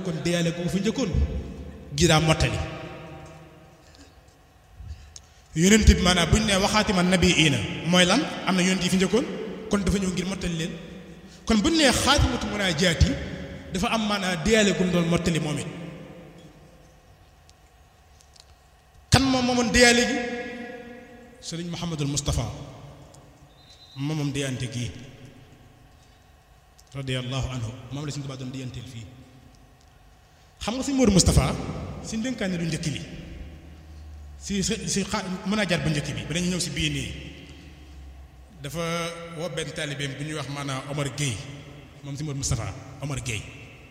kon deyaale ko fi njëkkoon gi daa mottali yonent bi maanaam bu ñu nee waxaati ma nabi iina mooy lan am na yonent yi fi njëkkoon kon dafa ñëw ngir mottali leen kon bu ñu nee xaatimatu munaajaat yi dafa am maanaam deyaale gu mu doon mottali moom it kan moom moomoon deyaale gi sëriñ Mouhamadul Moustapha moomoom deyante gii radiyallahu anhu moom la suñu Tuubaa doon deyanteel fii xam nga si Moodu Moustapha si ndénkaane lu njëkk li si si si xa mën a jar bu njëkk bi ba dañu ñëw si bii nii dafa woo benn taalibeem bu ñuy wax maanaam Omar Gueye moom si Moodu Moustapha Omar Gueye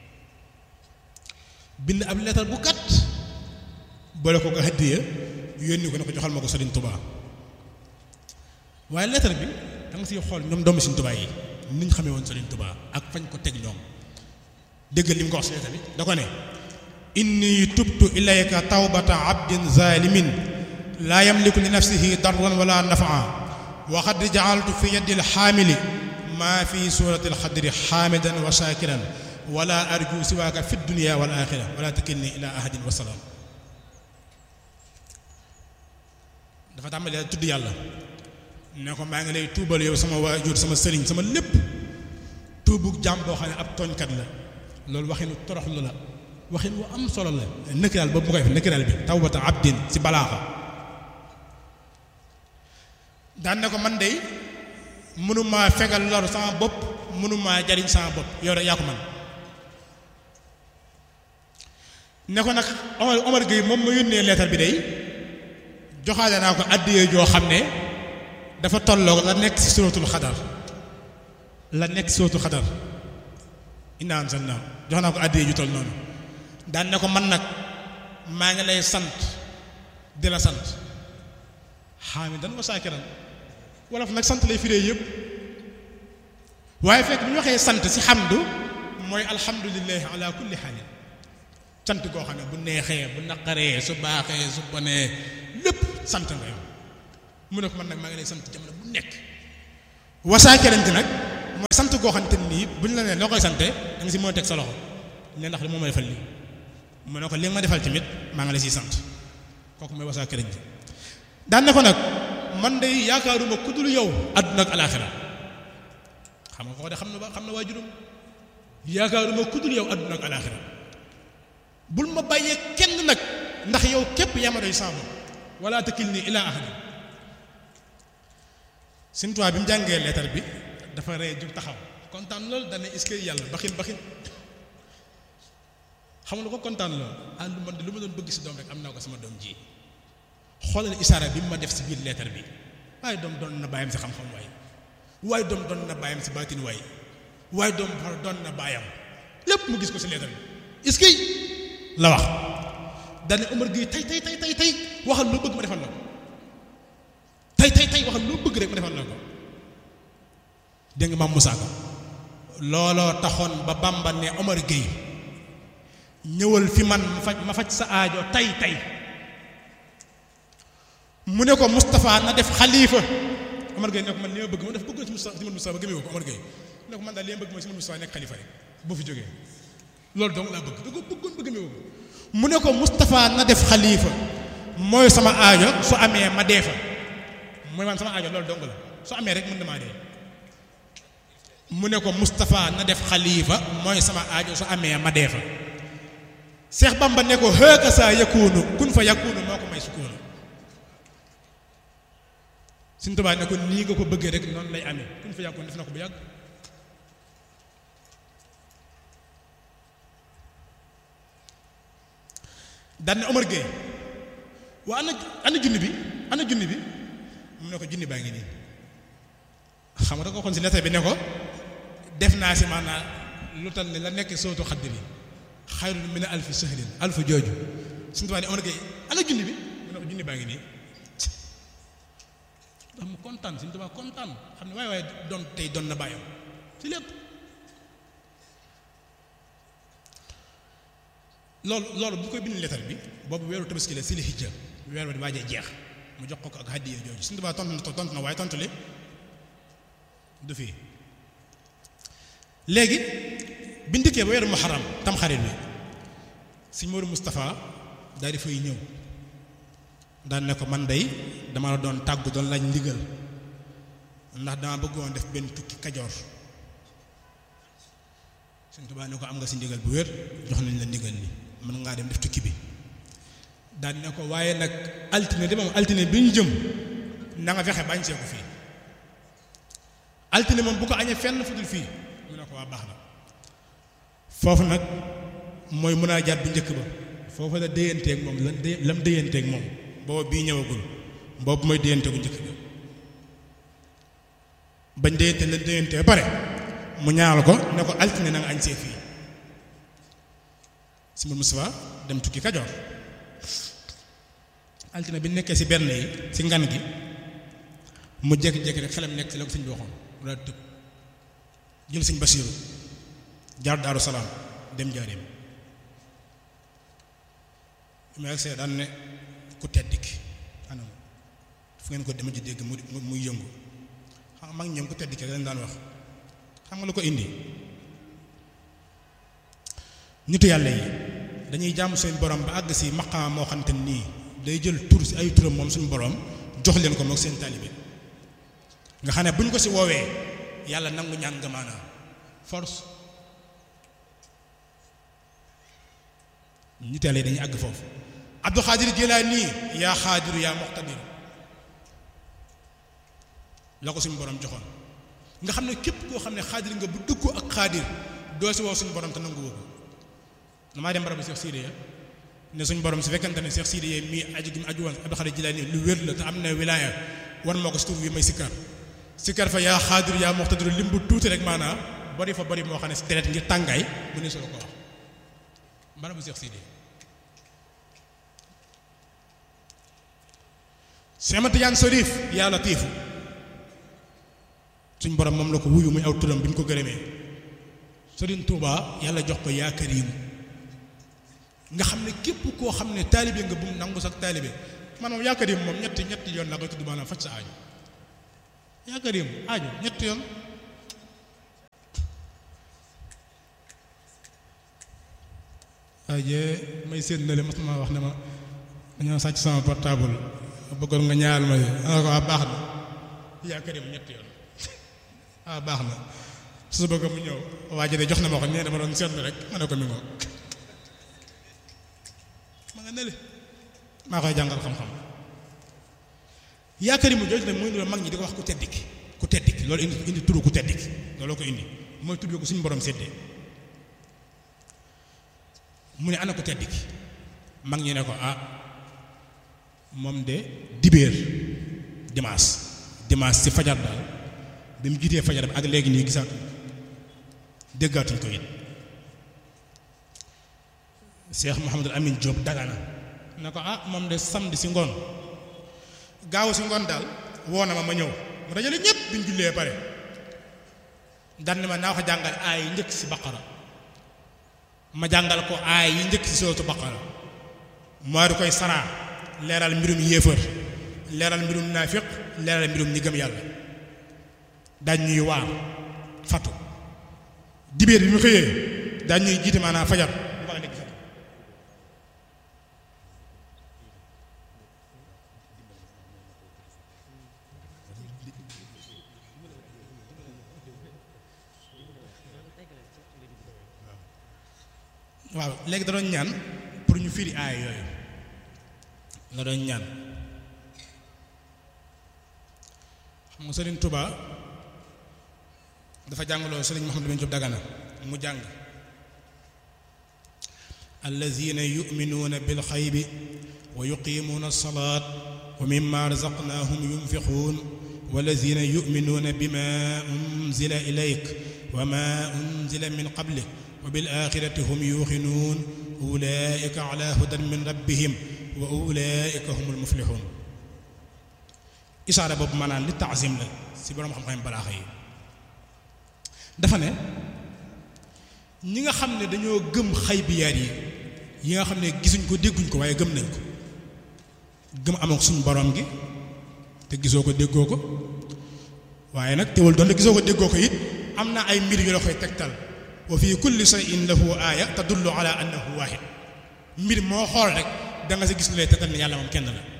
bind ab leetar bu gàtt boole ko ko hadiya yónni ko ne ko joxal ma ko Sëriñ Tuubaa waaye leetar bi da nga siy xool ñoom doomu Sëriñ Tuubaa yi ni ñu xamee woon Sëriñ Tuubaa ak fañ ko teg ñoom déggal li mu ko wax si leetar bi da ko ne inni tubtu ilayka tawbata abdin zalimin laa yamliku li nafsihi darran wala nafaa wa qad jaaltu fi yaddi alxaamili maa fi surati alxadri xaamidan wa shakiran wala arju siwaaka fi dunia wal axira wala takilni ila ahadin wa salaam dafa tàmbalee tudd yàlla ne ko maa ngi lay tuubal yow sama waajur sama sëriñ sama lépp tuubu jàmm boo xam ne ab tooñkat la loolu waxinu toroxlu la waxin wu am solo la nëkkiraal boobu mu koy def nëkkiraal bi tawbata abdin si balaaxa daan ne ko man de mënumaa fegal lor sama bopp mënumaa jariñ sama bopp yow rek yaa ko man ne ko nag Omar Omar Gueye moom ma yónnee leetar bi day joxaale naa ko àddiyee joo xam ne dafa tolloog la nekk si suratul xadar la nekk si suratul xadar inna anzalnaa jox naa ko àddiyee ju toll noonu daan ne ko man nag maa ngi lay sant di la sant xaamidan wa saakiran wolof nag sant lay firee yëpp waaye fekk bu ñu waxee sant si xamdu mooy alhamdulillahi ala kulli xaalin sant koo xam ne bu neexee bu naqaree su baaxee su bonee lépp sant nga yow mu ne ko man nag maa ngi lay sant jamono bu nekk wasaakirante nag mooy sant koo xam te nii bu ñu la nee loo koy sante da nga si mën a teg sa loxo ne ndax li moo ma defal lii mu ne ko li nga ma defal tamit maa ngi lay siy sant kooku mooy wasaakirante daan ne ko nag man de yaakaaruma ku dul yow àdduna ak alaaxira xam nga ko de xam na ba xam na waajuram yaakaaruma ku dul yow àdduna ak alaaxira bul ma bàyyee kenn nag ndax yow képp yaa ma doy saabu wala takilni ila ahadin Sëñ Tuubaa bi mu jàngee leetar bi dafa ree jug taxaw kontaan loolu dana est-ce que yàlla baxin baxin xam nga ko kontaan loolu ah lu man de lu ma doon bëgg si doom rek am naa ko sama doom ji xoolal isaara bi mu ma def si biir leetar bi waaye doom doon na bàyyam si xam-xam waay waaye doom doon na bàyyam si baatin waay waaye doom doon na bàyyam lépp mu gis ko si leetar bi est-ce que la wax daane Omar Gueye tey tey tey tey tey waxal loo bëgg ma defal la ko tey tey tey waxal loo bëgg rek ma defal la ko dégg nga maam Moussa Ka looloo taxoon ba Bamba ne Omar Gueye ñëwal fi man ma faj ma faj sa aajo tey tey mu ne ko Moustapha na def xalifa Omar Gueye ne ko man li ma bëgg ma def bëggoon si Moustapha si man Moustapha ba gëmee ko Omar Gueye ne ko man daal li ma bëgg mooy si man Moustapha nekk xalifa rek boo fi jógee loolu dong laa bëgg da ko bëggoon ba gëmee ko mu ne ko Moustapha na def xalifa mooy sama aajo su amee ma dee fa mooy man sama aajo loolu dong la su amee rek mën na maa dee mu ne ko Moustapha na def xalifa mooy sama aajo su amee ma dee fa Seex Bamba ne ko hëkka saa yakunu kun fa yakunu moo ko may sukkoonu Sëñ Tuubaa ne ko nii nga ko bëggee rek noonu lay amee kun fa yakunu def na ko bu yàgg daan ne Omar Gueye waa ana ana junni bi ana junni bi mu ne ko junni baa ngi nii xam nga da ko xoon si lettre bi ne ko def naa si maanaam lu tal ne la nekk sootu xaddi bi xayrun min alfi sahrin alfu jooju suñu tubaab ne Omar Gueye ana junni bi mu ne ko junni baa ngi nii ndax mu kontaan suñu tubaab kontaan xam ne waaye waaye doon tey doon na bàyyam si lépp loolu loolu bu koy bind lettre bi boobu weeru tabaski la si la hijja weer ba di waajee jeex mu jox ko ko ak hadiya jooju suñu tubaab tontu na tontu na waaye tontu li du fii léegi biñ dikkee ba weeru muharram tam xarit bi sëñ Modou Moustapha daal di fay ñëw daan ne ko man day dama la doon tàggu doon laaj ndigal ndax dama bëggoon def benn tukki kajoor sëñ Tuubaa ne ko am nga si ndigal bu wér jox nañ la ndigal li mën ngaa dem def tukki bi daan ne ko waaye nag altine de moom altine bi ñu jëm na nga fexe bañ see ko fii altine moom bu ko añee fenn fu dul fii mu ne ko waa baax na foofu nag mooy mën a jaat bu njëkk ba foofu la déyanteeg moom lan dé lam déyanteeg moom boobu bii ñëwagul boobu mooy déyante bu njëkk ba bañ déyante lan déyante ba pare mu ñaanal ko ne ko altine na nga añ see fii si mu Moustapha dem tukki Kajoor altine bi nekkee si benn yi si ngan gi mu jékki-jékki rek xelam nekk si la ko sëñ bi waxoon mu daal tëb jël sëñ Basiiru jaar Daaru Salaam dem jaareem bi ma agsee daan ne ku tedd ki anam fu ngeen ko dema ci dégg mu muy yëngu xam nga mag ñoom ku tedd ki lañ daan wax xam nga lu ko indi nitu yàlla yi dañuy jaamu seen borom ba àgg si maqaama moo xamante nii day jël tur si ay turam moom suñu borom jox leen ko moog seen taalibe nga xam ne bu ñu ko si woowee yàlla nangu ñaan nga maanaam force nitu yàlla yi dañuy àgg foofu Abdul Xaadir Jilaani yaa xaadiru yaa muqtadir la ko suñu borom joxoon nga xam ne képp koo xam ne xaadir nga bu dëggoo ak xaadir doo si woo suñu borom te nangu woo ko damaa dem barabu Cheikh Sidiya ne suñu borom su fekkante ne Cheikh Sidiya mii aju gi mu aju woon Abdul Xaadir Jilaani lu wér la te am na wilaaya war moo ko si tur wi may sikkar sikkar fa yaa xaadir yaa muqtadir lim bu tuuti rek maanaam bari fa bari moo xam ne si deret ngir tàngaay bu ne solo ko wax barabu Cheikh Sidiya Cheikh Matiyaan Sarif yaa latiifu suñ borom moom la ko wuyu muy aw turam bi ñu ko gërëmee Sëriñ Tuuba yàlla jox ko yaa kariim nga xam ne képp koo xam ne taalibe nga bu mu nangu sax taalibe man moom yaa kariim moom ñetti ñetti yoon laa koy tudd maanaam faj sa aaju yaa kariim aaju ñetti yoon waaye may séen na le mas ma wax ne ma dañoo sàcc sama portable bëggoon nga ñaar ma ana ko waa baax na yaa kariim ñetti yoon ah baax na su bëgg mu ñëw waa ji de jox na ma ko nee dama doon seetlu rek ma ne ko mi ngoo ma nga nele maa koy jàngal xam-xam yaakaar mu jooju nag mooy loolu mag ñi di ko wax ku tedd ki ku tedd ki loolu indi indi turu ku tedd ki looloo ko indi mooy tudd ko suñu borom séddee mu ne ana ku tedd ki mag ñi ne ko ah moom de dibéer dimanche dimanche ci fajar daal bi mu jiitee fajar bi ak léegi nii gisaatu déggaatuñ ko it Cheikh Mouhamadul Amin Diop dagana ne ko ah moom de samedi si ngoon gaaw si ngoon daal woo na ma ma ñëw mu dajale ñëpp bi ñu jullee pare dan ma naa ko jàngal aay yi njëkk si baqara ma jàngal ko aay yi njëkk si sootu baqara maa di koy saraa leeral mbirum yéefar leeral mbirum naafiq leeral mbirum ñi gëm yàlla daañ ñuy waar fatu dibéer bi mu xëyee daañ ñuy jiite maanaam fajar bu baax nekk fatu waaw léegi da doon ñaan pour ñu firi aay yooyu la doon ñaan xam nga Sëriñ Tuba dafa jàngaloo Sëriñ Mouhamadou bin Diop Dagana mu jàng allazina yuminuuna bil xaybi wa yuqimuuna alsalaat wa mimma razaqnaahum yunfiquun wallazina yuminuuna bima unzila ilayk wa ma unzila min qablik wa bil axirati hum yuuxinuun ulaika ala hudan min rabbihim wa ulaika humul muflixuun isaara boobu maanaam li taazim la si boroom xam-xam balaaxa yi dafa ne ñi nga xam ne dañoo gëm xaybiyaat yi yi nga xam ne gisuñ ko dégguñ ko waaye gëm nañ ko gëm am ak suñu borom gi te gisoo ko déggoo ko waaye nag teewul doon gisoo ko déggoo ko it am na ay mbir yu la koy tegtal wa fi kulli shay'in lahu aaya tadullu ala annahu waahid mbir moo xool rek da nga sa gis lu lay tetal ni yàlla moom kenn la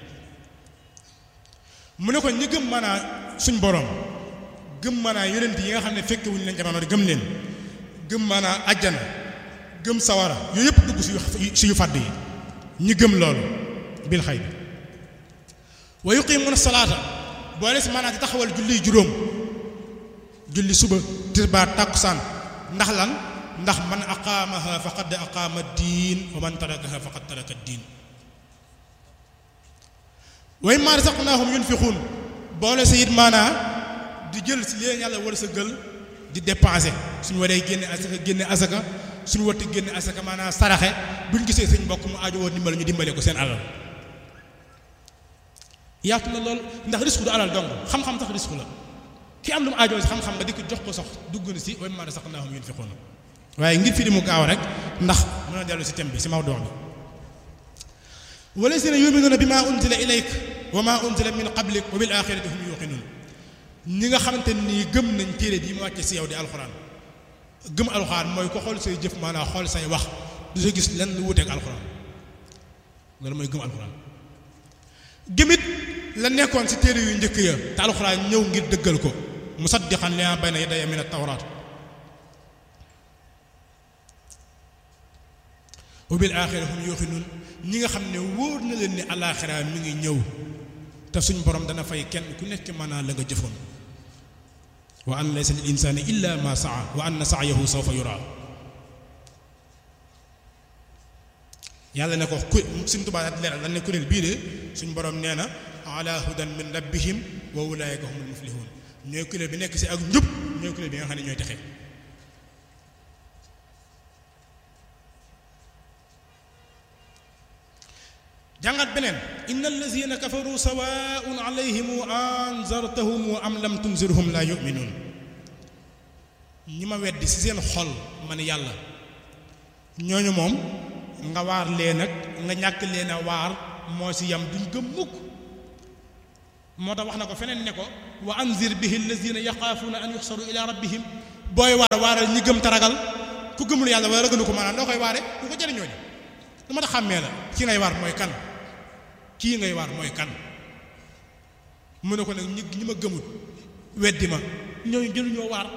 mu ne ko ñi gëm maanaa suñ borom gëm maanaa yonent yi nga xam ne fekke wuñu leen jamono gëm leen gëm maanaa ajjana gëm sawara yooyu yëpp dugg si si yu fàdd yi ñi gëm loolu bil xay bi wa yuqimuuna salaata boole si maanaa di taxawal julli juróom julli suba tisbaar tàkkusaan ndax lan ndax man aqaamaha faqad aqaama diin wa man tarakaha faqad taraka diin wa mimmaa razaqnaahum yunfiquun boole si it maanaa di jël si leen yàlla war sa gël di dépenser suñu waree génne asaka génne asaka suñu watti génne asaka maanaa saraxe buñ gisee sëñ mbokk mu aajo woon dimbale ñu dimbale ko seen alal yaatu na lool ndax risque du alal dong xam-xam sax risque la ki am lu mu aajoo si xam-xam nga di ko jox ko sax dugg na si wa mimmaa razaqnaahum yunfiquun waaye ngir fi di mu gaaw rek ndax mën a dellu si thème bi si mawduu bi walazina yuminuuna bi maa unzila ilayk wa maa unzila min qablik wa bil axirati hum yuqinuun ñi nga xamante nii gëm nañ téere bii mu wàcce si yow di alxuraan gëm alxuraan mooy ko xool say jëf maanaam xool say wax du sa gis lenn lu wuteeg alxuraan loolu mooy gëm alxuraan gëmit la nekkoon si téere yu njëkk ya te alxuraan ñëw ngir dëggal ko musaddiqan limaa bayna yadayya min at-tawraat wa bil aaxira hum yuuqinuun ñi nga xam ne wóor na leen ni alaaxira mi ngi ñëw te suñ borom dana fay kenn ku nekk maanaa la nga jëfoon wa an laysa lil insaani illa ma saa wa anna sa'yahu sawfa yuraa yàlla ne ko ku suñ tubaa di leeral dañ ne kuréel bii de suñ borom nee na ala hudan min rabbihim wa ulaayika humul muflihun ñooy kuréel bi nekk si ak njub ñooy kuréel bi nga xam ne ñooy texe jàngat beneen inna allazina kafaru sawaun alayhim anzartahum am lam tunzirhum la yuminuun ñi ma weddi ci seen xol man yàlla ñooñu moom nga waar leen ak nga ñàkk leen a waar moo ci yam duñ gëm mukk moo tax wax na ko feneen ne ko wa anzir bihi allazina yaxaafuuna an yuxsaru ila rabbihim booy waar waaral ñi gëm taragal ku gëmul yàlla wala ragalu ko maanaam doo koy waare du ko jëriñoo ji lu ma tax xàmmee la ki ngay waar mooy kan kii ngay waar mooy kan mu ne ko nag ñi ñi ma gëmut weddi ma ñooñu jëluñoo waar